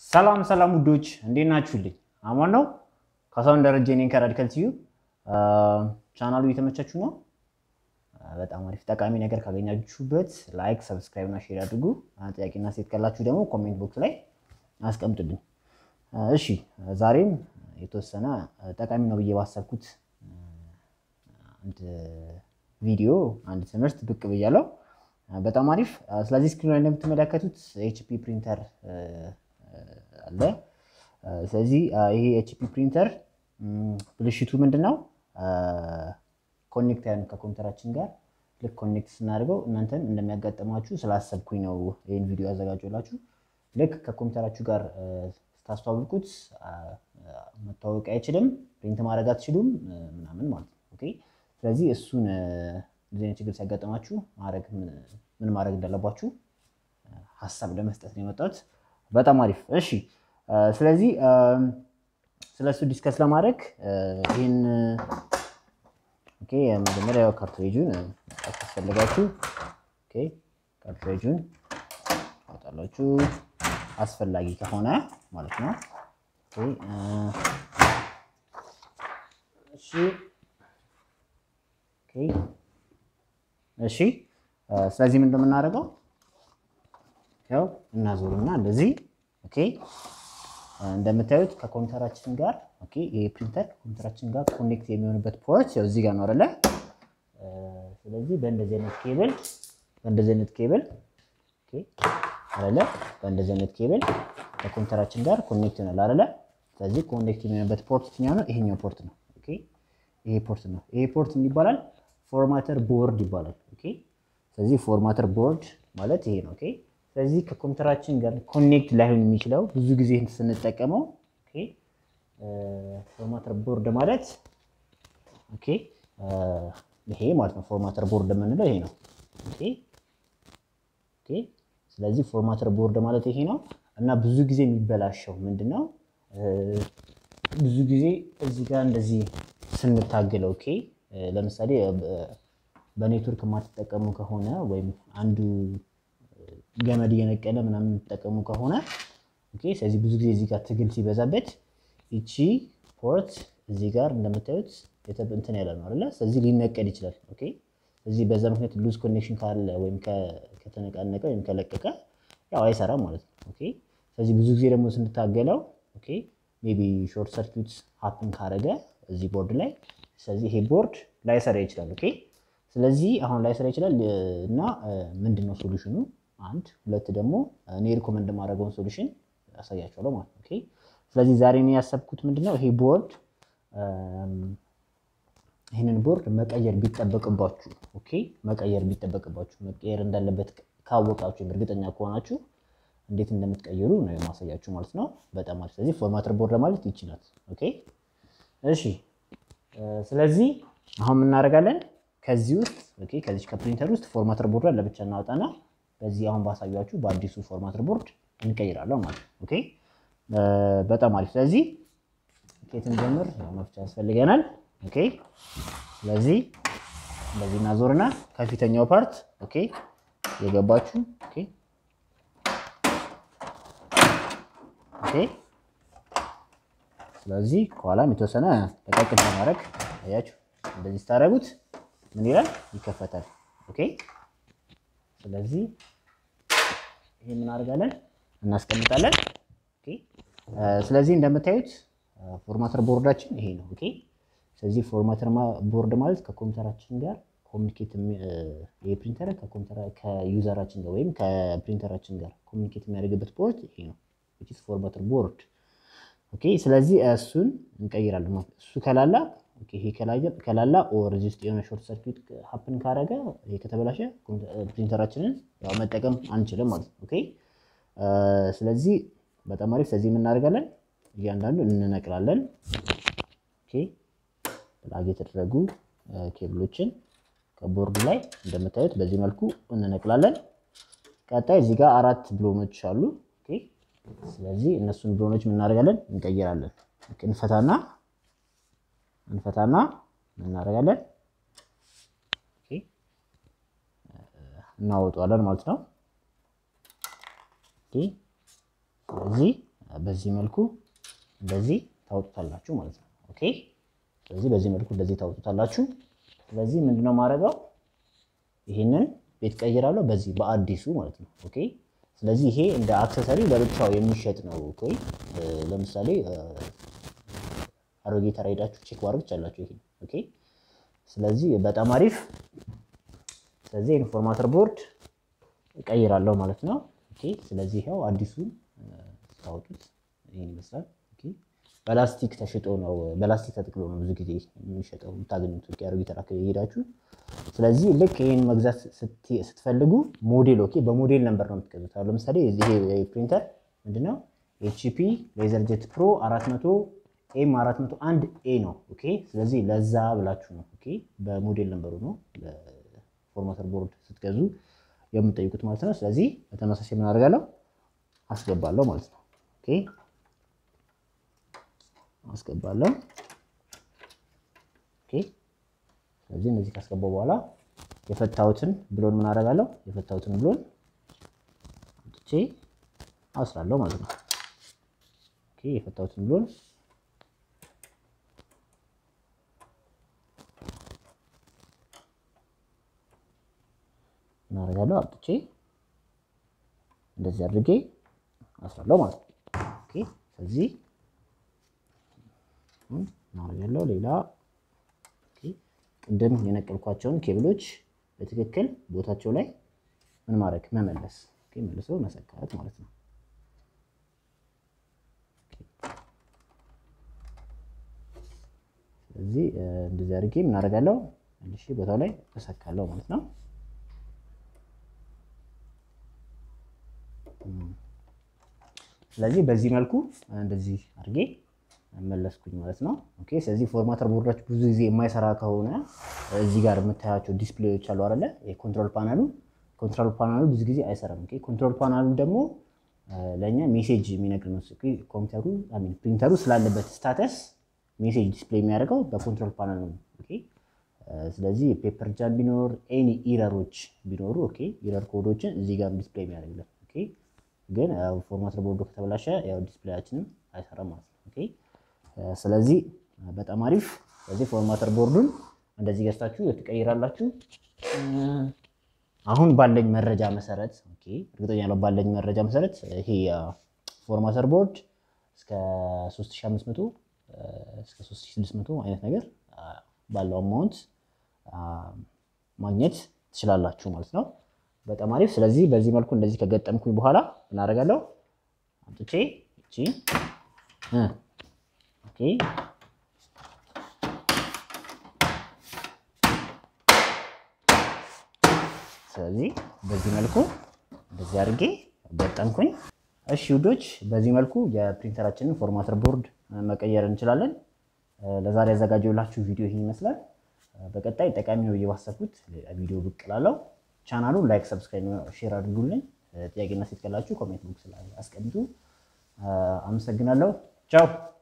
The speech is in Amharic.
ሰላም ሰላም ውዶች እንዴት ናችሁልኝ? አማን ነው። ካሳሁን ደረጀ ነኝ ከራዲካል ቲዩብ። ቻናሉ እየተመቻችሁ ነው? በጣም አሪፍ ጠቃሚ ነገር ካገኛችሁበት ላይክ፣ ሰብስክራይብ እና ሼር አድርጉ። ጥያቄና ሴት ካላችሁ ደግሞ ኮሜንት ቦክስ ላይ አስቀምጡልኝ። እሺ ዛሬም የተወሰነ ጠቃሚ ነው ብዬ ባሰብኩት አንድ ቪዲዮ አንድ ትምህርት ብቅ ብያለሁ። በጣም አሪፍ። ስለዚህ ስክሪን ላይ እንደምትመለከቱት ኤችፒ ፕሪንተር አለ። ስለዚህ ይሄ ኤችፒ ፕሪንተር ብልሽቱ ምንድን ነው? ኮኔክት ያን ከኮምፒውተራችን ጋር ልክ ኮኔክት ስናደርገው እናንተን እንደሚያጋጥማችሁ ስላሰብኩኝ ነው ይህን ቪዲዮ ያዘጋጀላችሁ። ልክ ከኮምፒውተራችሁ ጋር ስታስተዋውቁት መታወቅ አይችልም፣ ፕሪንት ማድረግ አትችሉም ምናምን ማለት ነው። ኦኬ ስለዚህ እሱን እንደዚህ አይነት ችግር ሲያጋጥማችሁ ማድረግ ምን ማድረግ እንዳለባችሁ ሀሳብ ለመስጠት ነው የመጣሁት። በጣም አሪፍ እሺ። ስለዚህ ስለ እሱ ዲስከስ ለማድረግ ይህን ኦኬ መጀመሪያ ካርትሬጁን ታስፈልጋችሁ። ኦኬ ካርትሬጁን ታወጣላችሁ አስፈላጊ ከሆነ ማለት ነው። ኦኬ እሺ ኦኬ እሺ። ስለዚህ ምን እንደምናደርገው ያው እናዞርና እንደዚህ ኦኬ እንደምታዩት ከኮምፒውተራችን ጋር ኦኬ ይሄ ፕሪንተር ከኮምፒውተራችን ጋር ኮኔክት የሚሆንበት ፖርት ያው እዚህ ጋር ነው አይደለ? ስለዚህ በእንደዚህ አይነት ኬብል በእንደዚህ አይነት ኬብል ኦኬ አይደለ? በእንደዚህ አይነት ኬብል ከኮምፒውተራችን ጋር ኮኔክት ይሆናል አይደለ? ስለዚህ ኮኔክት የሚሆንበት ፖርት የትኛው ነው? ይሄኛው ፖርት ነው። ኦኬ ይሄ ፖርት ነው። ይሄ ፖርት ምን ይባላል? ፎርማተር ቦርድ ይባላል። ኦኬ ስለዚህ ፎርማተር ቦርድ ማለት ይሄ ነው። ኦኬ ስለዚህ ከኮምፒውተራችን ጋር ኮኔክት ላይሆን የሚችለው ብዙ ጊዜ ስንጠቀመው ኦኬ ፎርማተር ቦርድ ማለት ኦኬ ይሄ ማለት ነው። ፎርማተር ቦርድ የምንለው ይሄ ነው። ኦኬ ኦኬ ስለዚህ ፎርማተር ቦርድ ማለት ይሄ ነው እና ብዙ ጊዜ የሚበላሸው ምንድነው? ብዙ ጊዜ እዚህ ጋር እንደዚህ ስንታገለው ኦኬ ለምሳሌ በኔትወርክ የማትጠቀሙ ከሆነ ወይም አንዱ ገመድ እየነቀለ ምናምን የምትጠቀሙ ከሆነ ኦኬ። ስለዚህ ብዙ ጊዜ እዚህ ጋር ትግል ሲበዛበት ይቺ ፖርት እዚህ ጋር እንደምታዩት እንትን ያለ ነው አይደለ? ስለዚህ ሊነቀል ይችላል። ኦኬ። ስለዚህ በዛ ምክንያት ሉዝ ኮኔክሽን ካለ ወይም ከተነቃነቀ ወይም ከለቀቀ ያው አይሰራም ማለት ነው። ኦኬ። ስለዚህ ብዙ ጊዜ ደግሞ ስንታገለው ኦኬ ሜቢ ሾርት ሰርኪዩት ሀፕን ካረገ እዚህ ቦርድ ላይ ስለዚህ ይሄ ቦርድ ላይሰራ ይችላል። ኦኬ። ስለዚህ አሁን ላይሰራ ይችላል እና ምንድን ነው ሶሉሽኑ? አንድ ሁለት ደግሞ እኔ ሪኮመንድ የማደርገውን ሶሉሽን ያሳያቸዋለሁ ማለት ነው። ኦኬ ስለዚህ ዛሬ እኔ ያሰብኩት ምንድነው ይሄ ቦርድ ይህንን ቦርድ መቀየር ቢጠበቅባችሁ ኦኬ መቀየር ቢጠበቅባችሁ መቀየር እንዳለበት ካወቃችሁ እርግጠኛ ከሆናችሁ እንዴት እንደምትቀይሩ ነው የማሳያችሁ ማለት ነው። በጣም አሪፍ። ስለዚህ ፎርማተር ቦርድ ማለት ይችላል። ኦኬ እሺ። ስለዚህ አሁን እናደርጋለን ከዚህ ውስጥ ኦኬ ከዚህ ከፕሪንተር ውስጥ ፎርማተር ቦርድ ለብቻ እናወጣና በዚህ አሁን ባሳያችሁ በአዲሱ ፎርማተር ቦርድ እንቀይራለን ማለት ነው። ኦኬ በጣም አሪፍ። ስለዚህ ኬትን ጀምር መፍቻ ያስፈልገናል። ኦኬ ስለዚህ እንደዚህ እናዞርና ከፊተኛው ፓርት ኦኬ የገባችሁ ኦኬ ኦኬ ስለዚህ ከኋላም የተወሰነ ለቀቅ ለማድረግ አያችሁ፣ እንደዚህ ስታደርጉት ምን ይላል? ይከፈታል። ኦኬ ስለዚህ ይሄ ምን አድርጋለን እናስቀምጣለን። ኦኬ ስለዚህ እንደምታዩት ፎርማተር ቦርዳችን ይሄ ነው። ኦኬ ስለዚህ ፎርማተር ቦርድ ማለት ከኮምፒውተራችን ጋር ኮሚኒኬት የፕሪንተር ከኮምፒውተር ከዩዘራችን ጋር ወይም ከፕሪንተራችን ጋር ኮሚኒኬት የሚያደርግበት ቦርድ ይሄ ነው። which is ፎርማተር ቦርድ ኦኬ ስለዚህ እሱን እንቀይራለን ማለት እሱ ከላላ ኦኬ ይሄ ከላላ ኦር እዚህ ውስጥ የሆነ ሾርት ሰርኪት ሀፕን ካረገ ይሄ ከተበላሸ ፕሪንተራችንን ያው መጠቀም አንችልም ማለት ነው። ኦኬ ስለዚህ በጣም አሪፍ። ስለዚህ የምናደርጋለን እያንዳንዱ እንነቅላለን። ኦኬ ፕላግ የተደረጉ ኬብሎችን ከቦርዱ ላይ እንደምታዩት በዚህ መልኩ እንነቅላለን። ቀጣይ እዚህ ጋር አራት ብሎኖች አሉ። ኦኬ ስለዚህ እነሱን ብሎኖች የምናደርጋለን እንቀይራለን። እንፈታና እንፈታና እናደርጋለን እናወጣዋለን ማለት ነው። ስለዚህ በዚህ መልኩ እንደዚህ ታወጡታላችሁ ማለት ነው። ኦኬ ስለዚህ በዚህ መልኩ እንደዚህ ታወጡታላችሁ። ስለዚህ ምንድነው ማድረገው ይህንን ቤት ቀይራለሁ በዚህ በአዲሱ ማለት ነው። ኦኬ ስለዚህ ይሄ እንደ አክሰሰሪ ለብቻው የሚሸጥ ነው። ኦኬ ለምሳሌ አሮጌ ተራ ሄዳችሁ ቼክ ማድረግ ትችላላችሁ። ይሄ ኦኬ ስለዚህ በጣም አሪፍ። ስለዚህ ኢንፎርማተር ቦርድ እቀይራለሁ ማለት ነው። ኦኬ ስለዚህ ይኸው አዲሱን ስታወጡት ይሄን ይመስላል። ኦኬ በላስቲክ ተሽጦ ነው በላስቲክ ተጠቅሎ ነው ብዙ ጊዜ የሚሸጠው የምታገኙት አሮጌ ተራ ሄዳችሁ። ስለዚህ ልክ ይሄን መግዛት ስትፈልጉ ሞዴል ኦኬ በሞዴል ነምበር ነው የምትገዙት። አሁን ለምሳሌ ይሄ ፕሪንተር ምንድነው ኤችፒ ሌዘር ጄት ፕሮ 400 ኤም 401 ኤ ነው። ኦኬ ስለዚህ ለዛ ብላችሁ ነው ኦኬ በሞዴል ነምበሩ ነው ለፎርማተር ቦርድ ስትገዙ የምትጠይቁት ማለት ነው። ስለዚህ በተመሳሳይ ምን አደርጋለሁ አስገባለሁ ማለት ነው። ኦኬ አስገባለሁ። ኦኬ ስለዚህ እነዚህ ካስገባው በኋላ የፈታሁትን ብሎን ምን አደርጋለሁ የፈታሁትን ብሎን አምጥቼ አስራለሁ ማለት ነው። ኦኬ የፈታሁትን ብሎን እናደርጋለሁ አውጥቼ እንደዚህ አድርጌ አስራለሁ ማለት ነው። ኦኬ ስለዚህ እናደርጋለሁ። ሌላ ቅድም የነቀልኳቸውን ኬብሎች በትክክል ቦታቸው ላይ ምን ማድረግ መመለስ፣ መልሶ መሰካት ማለት ነው። ስለዚህ እንደዚህ አድርጌ ምን አደርጋለሁ መልሼ ቦታው ላይ እሰካለሁ ማለት ነው። ስለዚህ በዚህ መልኩ እንደዚህ አድርጌ መለስኩኝ ማለት ነው። ኦኬ ስለዚህ ፎርማተር ቦርዳችሁ ብዙ ጊዜ የማይሰራ ከሆነ እዚህ ጋር የምታያቸው ዲስፕሌዎች አሉ አይደለ? የኮንትሮል ፓናሉ ኮንትሮል ፓናሉ ብዙ ጊዜ አይሰራም። ኦኬ ኮንትሮል ፓናሉ ደግሞ ለእኛ ሜሴጅ የሚነግር ነው። ኮምፒውተሩ አሚን ፕሪንተሩ ስላለበት ስታተስ ሜሴጅ ዲስፕሌይ የሚያደርገው በኮንትሮል ፓናል ነው። ኦኬ ስለዚህ ፔፐር ጃም ቢኖር ኤኒ ኢረሮች ቢኖሩ ኦኬ ኢረር ኮዶችን እዚህ ጋር ዲስፕሌይ የሚያደርግልን ኦኬ ግን ፎርማተር ቦርዱ ከተበላሸ ያው ዲስፕሌያችንም አይሰራም ማለት ነው። ኦኬ ስለዚህ በጣም አሪፍ። ስለዚህ ፎርማተር ቦርዱን እንደዚህ ገዝታችሁ ትቀይራላችሁ። አሁን ባለኝ መረጃ መሰረት ኦኬ እርግጠኛ ነው ባለኝ መረጃ መሰረት ይሄ ፎርማተር ቦርድ እስከ 3500 እስከ 3600 አይነት ነገር ባለው አማውንት ማግኘት ትችላላችሁ ማለት ነው። በጣም አሪፍ። ስለዚህ በዚህ መልኩ እንደዚህ ከገጠምኩኝ በኋላ ምን አደርጋለሁ? አምጥቼ እቺ ኦኬ ስለዚህ በዚህ መልኩ እንደዚህ አድርጌ ገጠምኩኝ። እሺ ውዶች፣ በዚህ መልኩ የፕሪንተራችንን ፎርማተር ቦርድ መቀየር እንችላለን። ለዛሬ ያዘጋጀሁላችሁ ቪዲዮ ይህን ይመስላል። በቀጣይ ጠቃሚ ነው ብዬ ባሰብኩት ቪዲዮ ብቅ እላለሁ። ቻናሉን ላይክ፣ ሰብስክራይብ፣ ሼር አድርጉልኝ። ጥያቄና ሴት ካላችሁ ኮሜንት ቦክስ ላይ አስቀምጡ። አመሰግናለሁ። ቻው